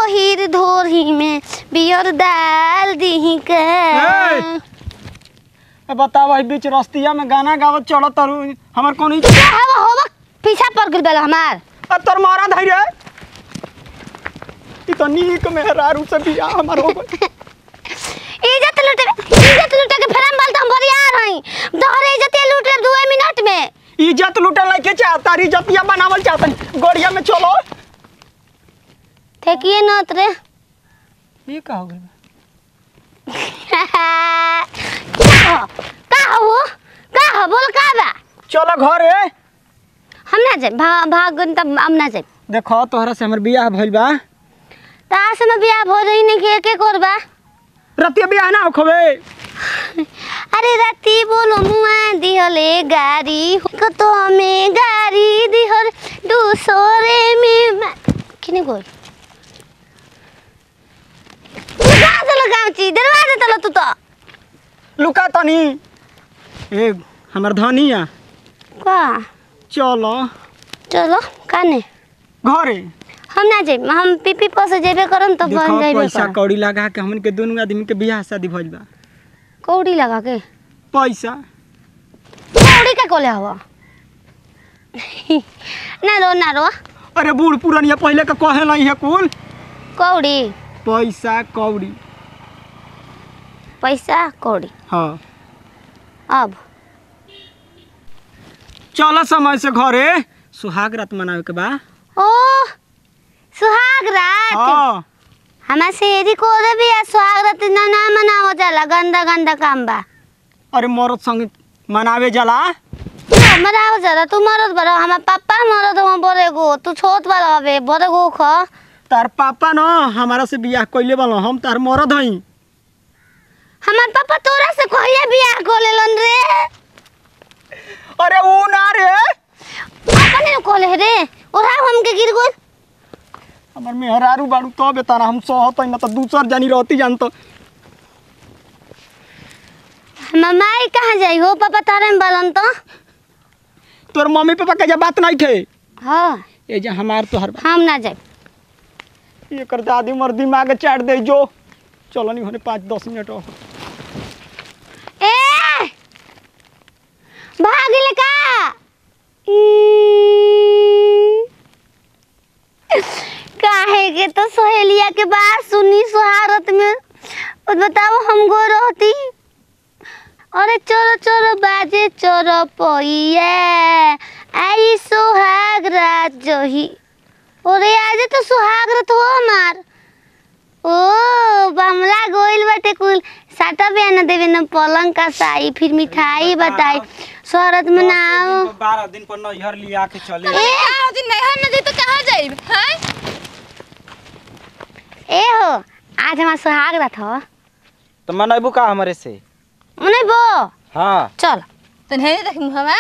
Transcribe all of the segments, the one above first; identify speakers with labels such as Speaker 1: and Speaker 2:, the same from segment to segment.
Speaker 1: ओहिर धोरी में बियर डाल दी के
Speaker 2: ए! ए बताव है बीच रस्तिया में गाना गावत चलत तारू हमर कोनी
Speaker 1: क्या हवा होवा पीछा पड़ गइल बेला हमार
Speaker 2: आ तोर मारा धइ रे ई तो नीक मेहरारू से बिया हमर हो गइल
Speaker 1: इज्जत लूटे इज्जत लूटे के फेरम बाल हम बरियार हई तोहरे इज्जत लूटे दो मिनट में
Speaker 2: इज्जत लूटे लाके चाह तारी इज्जतिया बनावल चाहतन गोड़िया में चलो
Speaker 1: ठेकिए नत रे
Speaker 2: ये का हो गइल
Speaker 1: क्या हो का हो का हो बोल का बा
Speaker 2: चलो घरे
Speaker 1: हम ना जाए भा, भागन तब हम ना जाए
Speaker 2: देखो तोहरा से हमर बियाह भइल बा
Speaker 1: तार से में बियाह हो रही नहीं के के करबा
Speaker 2: रतिया बियाह ना होखबे
Speaker 1: अरे राती बोलो मुआ दिहले गाड़ी को तो हमें गाड़ी दिहर दूसरे में मा- किने गोल दरवाजा लगाऊ ची दरवाजा तलो तू तो
Speaker 2: लुका तनी ए हमर धनिया
Speaker 1: का
Speaker 2: चलो
Speaker 1: चलो काने
Speaker 2: घरे
Speaker 1: हम ना जाए हम पीपी पर से जेबे करम तो बन
Speaker 2: देखो
Speaker 1: जाइबे
Speaker 2: पैसा
Speaker 1: करम
Speaker 2: कौड़ी लगा के हमन के दोनों आदमी के बियाह शादी भइल बा
Speaker 1: कौड़ी लगा के
Speaker 2: पैसा
Speaker 1: कौड़ी का कोले हवा ना रो ना रो
Speaker 2: अरे बूढ़ पुरनिया पहले के कहे नहीं है कुल
Speaker 1: कौड़ी
Speaker 2: पैसा कौड़ी
Speaker 1: पैसा कौड़ी
Speaker 2: हाँ
Speaker 1: अब
Speaker 2: चलो समय से घरे सुहाग रात मनावे के बा
Speaker 1: ओ सुहाग रात
Speaker 2: हाँ
Speaker 1: हमार शेरी को दे भी है सुहाग रात ना ना मनाओ जाला गंदा गंदा काम बा
Speaker 2: अरे मरद संग मनावे जाला
Speaker 1: ना मनाओ जाला तू मरद बड़ा हमार पापा मरद हम बड़े गो तू छोट वाला हवे बड़े गो ख
Speaker 2: तार पापा न हमारा से बियाह कइले बालो हम तार मरद हई
Speaker 1: हमार पापा तोरा से कहिया बियाह को लेलन रे
Speaker 2: अरे ऊ ना रे
Speaker 1: अपने कोले रे ओरा हमके गिर गइल
Speaker 2: हमर मेहरारू बाड़ू तो बेताना हम सहत न तो दूसर जानी रहती जान तो
Speaker 1: हमार माई कहाँ जाई हो पापा तारे में बालन तो
Speaker 2: तोर मम्मी पापा के जब बात नहीं थे
Speaker 1: हाँ
Speaker 2: ये जे हमार तोहर बा
Speaker 1: हम ना जाए
Speaker 2: ये कर दादी मर दिमाग चाट दे जो चलो नहीं होने पाँच दस मिनट और
Speaker 1: ए भाग ले का काहे के तो सहेलिया के बात सुनी सुहारत में और बताओ हम गो रहती अरे चलो चलो बाजे चलो पोइया आई सुहाग रात जोही अरे आज तो सुहाग रात हो हमार ओ बमला गोइल बाटे कुल साटा बयाना देवे न पलंग का साई फिर मिठाई बताई शहरत में ना आओ
Speaker 2: बारह दिन पर नैहर लिया के चले
Speaker 1: ए
Speaker 3: आज नैहर न जाई तो कहाँ जाइब हैं
Speaker 1: ए हो आज हमार सुहाग रात हो
Speaker 4: तो मनैबू का हमारे से
Speaker 1: उन्हें बो
Speaker 4: हाँ
Speaker 1: चल
Speaker 3: तो नहीं देख मुहवा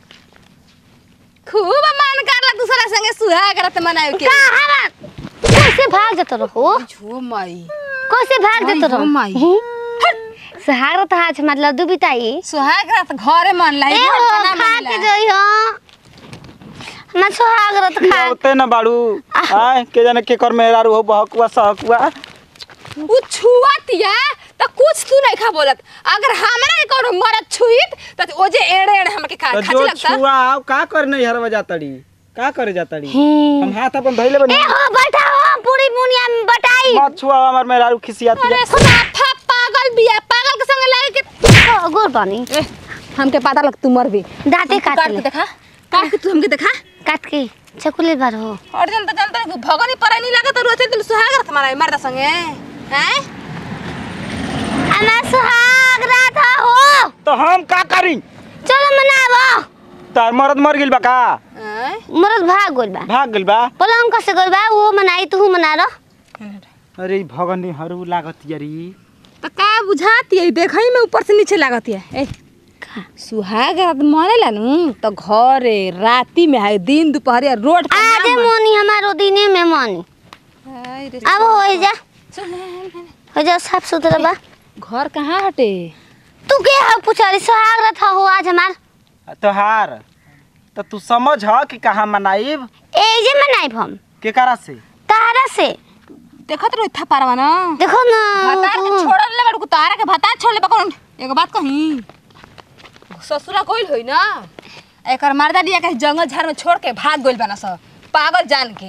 Speaker 3: खूब मन करला दूसरा संगे सुहाग रात मनावे के
Speaker 1: का हवा कैसे भाग जत रहो
Speaker 3: झो माई
Speaker 1: कैसे भाग जत
Speaker 3: आई हो
Speaker 1: रहो
Speaker 3: माई।
Speaker 1: सुहाग रात आज हमार लड्डू बिताई
Speaker 3: सुहाग रात घरे मन लाई
Speaker 1: ए हो खा के जोई हो हमार सुहाग रात खा
Speaker 4: होते न बाड़ू आय के जाने के कर मेहरारू हो बहकुआ सहकुआ
Speaker 3: उ छुआतिया त कुछ तू नहीं खा बोलत अगर हमरा के कोनो मरद छुईत त ओजे एड़े एड़े हमके खा
Speaker 4: तो
Speaker 3: खाचे
Speaker 4: जो
Speaker 3: लगता
Speaker 4: छुआ आओ का कर नैहर में जातड़ी का करे जातड़ी
Speaker 1: हम्म।
Speaker 4: हम हाथ अपन धइले बनी
Speaker 1: ए हो बैठा हो पूरी मुनिया में बटाई
Speaker 4: मत छुआ हमार मेहरारू खिसियाती
Speaker 3: अरे साफा पागल बिया पागल के संग लागे के
Speaker 1: ओ, गोर पानी
Speaker 3: ए हमके पता लग तू मर भी
Speaker 1: दांते काट
Speaker 3: काट
Speaker 1: ले
Speaker 3: के देखा काट के तू हमके देखा
Speaker 1: काट के चकुले बार हो
Speaker 3: और जनता जनता भगनी पर नहीं लागत रोते दिल सुहाग रात मनावे मर्दा संगे हैं
Speaker 1: हमार सुहाग रात हो
Speaker 4: तो हम का करी
Speaker 1: चलो मनाबो
Speaker 4: तार मरद मर गेल बा का
Speaker 3: हैं
Speaker 1: मरद भाग गोल बा
Speaker 4: भाग गेल बा
Speaker 1: पलंग कसे गोल बा वो मनाई तू मना रो
Speaker 4: अरे भगनी हरू लागत यारी
Speaker 3: तो का बुझाती है देखई में ऊपर से नीचे लागती है ए सुहाग रात मनेला नु तो घरे राती में है दिन दोपहर रोड पे
Speaker 1: आजे
Speaker 3: ना मन-
Speaker 1: मोनी हमारो दिने में मोनी
Speaker 3: हाय रे
Speaker 1: अब हो जा
Speaker 3: चल, चल, चल।
Speaker 1: हो जा साफ सुथरा बा
Speaker 3: घर कहाँ हटे
Speaker 1: तू के हो पुछारी सुहाग रात हो आज हमार
Speaker 4: तोहार तो तू समझ ह कि कहाँ मनाइब
Speaker 1: ए जे मनाई हम
Speaker 4: के करा से
Speaker 1: तारा से
Speaker 3: देखत रहो था पारवा ना
Speaker 1: देखो ना
Speaker 3: भतार के छोड़ल ले बड़ू तारा के भतार छोड़ ले बकन एगो बात कही ससुरा कोइल होई ना एकर मर्दा दिया के जंगल झाड़ में छोड़ के भाग गइल बना सब पागल जान के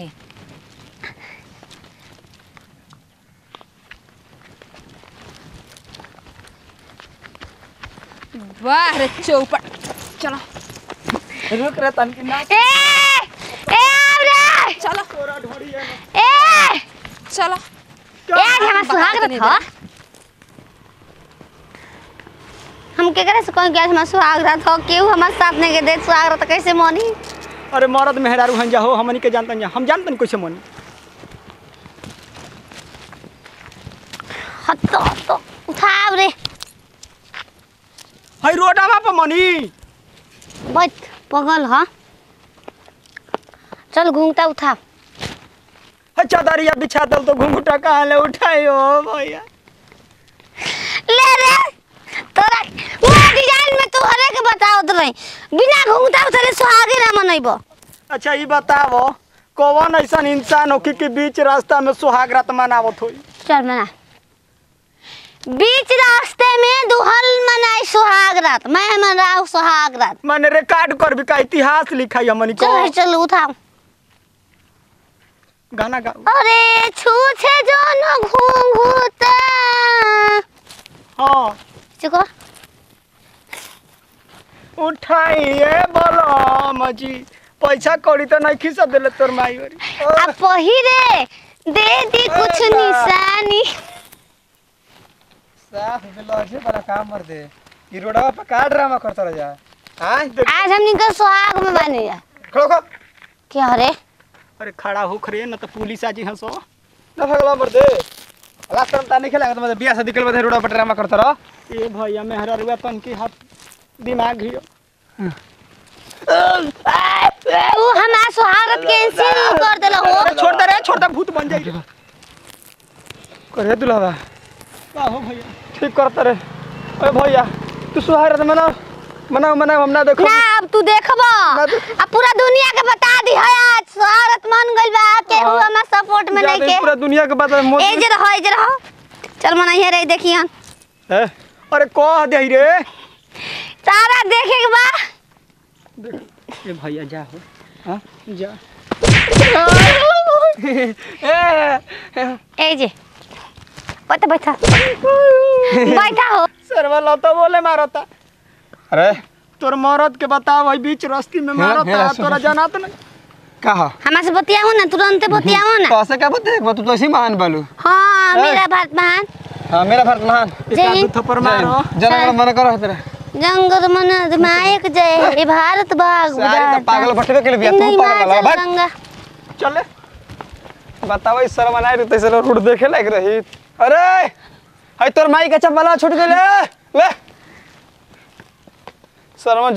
Speaker 3: वाह रे चौपट चलो
Speaker 2: रुक रे तनकी ना
Speaker 1: ए ए आव रे
Speaker 3: चलो
Speaker 2: तोरा ढोरी है
Speaker 1: ए
Speaker 3: चलो
Speaker 1: ए आज हमारा सुहाग रथ ह हम केकरा से कहीं गया हमारा सुहाग रथ हो केहू हमारे साथ नहीं के दे सुहाग रथ कैसे मनी
Speaker 2: अरे मरद मेहरारू हन जा हो हमनी के जानतन जा हम जानतन कैसे मनी
Speaker 1: हत्तो हत्तो उठाव रे
Speaker 2: हई रोडावा पर मनी
Speaker 1: बैठ पगल ह चल घूमता उठा
Speaker 2: हई चादरिया बिछा दल तो घुंघटा कहाँ ले उठाई हो भैया
Speaker 1: ले रे तोरा वो डिजाइन में तू हरे के बताओ तो रही बिना घूमता उठले सुहागे ना मनइबो
Speaker 2: अच्छा ये बताओ कौन ऐसा इंसान हो कि, कि बीच रास्ता में सुहाग रात मनावत होई
Speaker 1: चल मना बीच रास्ते में दुहल मनाई सुहाग रात मैं मनाऊ सुहाग रात
Speaker 2: मैंने रिकॉर्ड कर भी का इतिहास लिखा है हमनी को
Speaker 1: चल चल उठा
Speaker 2: गाना गा
Speaker 1: अरे छूछे जो न घूंघूता
Speaker 2: हाँ
Speaker 1: चुको
Speaker 2: उठाइए बोलो मजी पैसा कौड़ी तो नहीं खिसा दिले तोर माई ओरी
Speaker 1: आ पहिरे दे दी कुछ निशानी
Speaker 5: साफ बिलौजे वाला काम कर दे ई रोडवा पे का ड्रामा करता रह जा हां
Speaker 1: आज हमनी के सुहाग में बने जा
Speaker 5: खड़ो खड़ो
Speaker 1: क्या हरे
Speaker 2: अरे खड़ा हो खरे न तो पुलिस आजी हंसो
Speaker 5: ना भगला मर दे लास्ट टाइम ता नहीं खेला तो मतलब बियाह शादी के बाद रोडवा पे ड्रामा करता रह
Speaker 2: ये भैया मेहरा रुआ तन की हाथ दिमाग हियो
Speaker 1: वो हमारा सुहागत कैंसिल कर देला हो
Speaker 2: अरे छोड़ दे रे छोड़ दे भूत बन जाई
Speaker 5: करे दुलावा
Speaker 2: का हो भैया
Speaker 5: ठीक करता रे ओए भैया तू सुहार रात मना मना मना हम ना देखो
Speaker 1: ना अब तू देखबो अब पूरा दुनिया के बता दी है आज सुहागत मन गइल बा केहू हमारा सपोर्ट में नहीं
Speaker 5: पूरा
Speaker 1: के
Speaker 5: दुनिया के बात है
Speaker 1: ए
Speaker 5: मोदी
Speaker 1: जे रहो ए जे रहो चल मना ये रे देखियन
Speaker 5: है
Speaker 2: अरे कह दे रे
Speaker 1: तारा देखे के बा
Speaker 2: ए भैया जा हो हाँ जा
Speaker 1: ए जे बैठा बैठा बैठा हो
Speaker 2: सरवा लता बोले मारता
Speaker 5: अरे
Speaker 2: तोर मरद के बताओ भाई बीच रस्ती में
Speaker 5: हाँ,
Speaker 2: मारता
Speaker 5: हाँ, सुन,
Speaker 2: तोरा
Speaker 5: सुन।
Speaker 2: जाना तो नहीं
Speaker 5: कहा
Speaker 1: हमारे से बतियाओ ना तुरंत बतियाओ ना
Speaker 5: कैसे क्या बता एक बात तू तो ऐसे ही महान बालू
Speaker 1: हाँ मेरा भारत महान
Speaker 5: हाँ मेरा भारत महान
Speaker 2: एक
Speaker 1: जय
Speaker 2: आध
Speaker 1: हिंद।
Speaker 2: थप्पड़ मारो
Speaker 5: जनगण मन करो तेरा
Speaker 1: जंगल मन अधिनायक जय हे भारत भाग
Speaker 5: सारी तो पागल बटवे के लिए बिया, तू
Speaker 1: जिंदगी
Speaker 5: पागल
Speaker 1: माँ
Speaker 5: है, भाग।
Speaker 1: जल गंगा
Speaker 2: चले
Speaker 5: बताओ इस शर्म आए तो ऐसे रोड देखे लायक रही अरे हाय तोर माई का चप्पल छूट गए ले ले शर्मा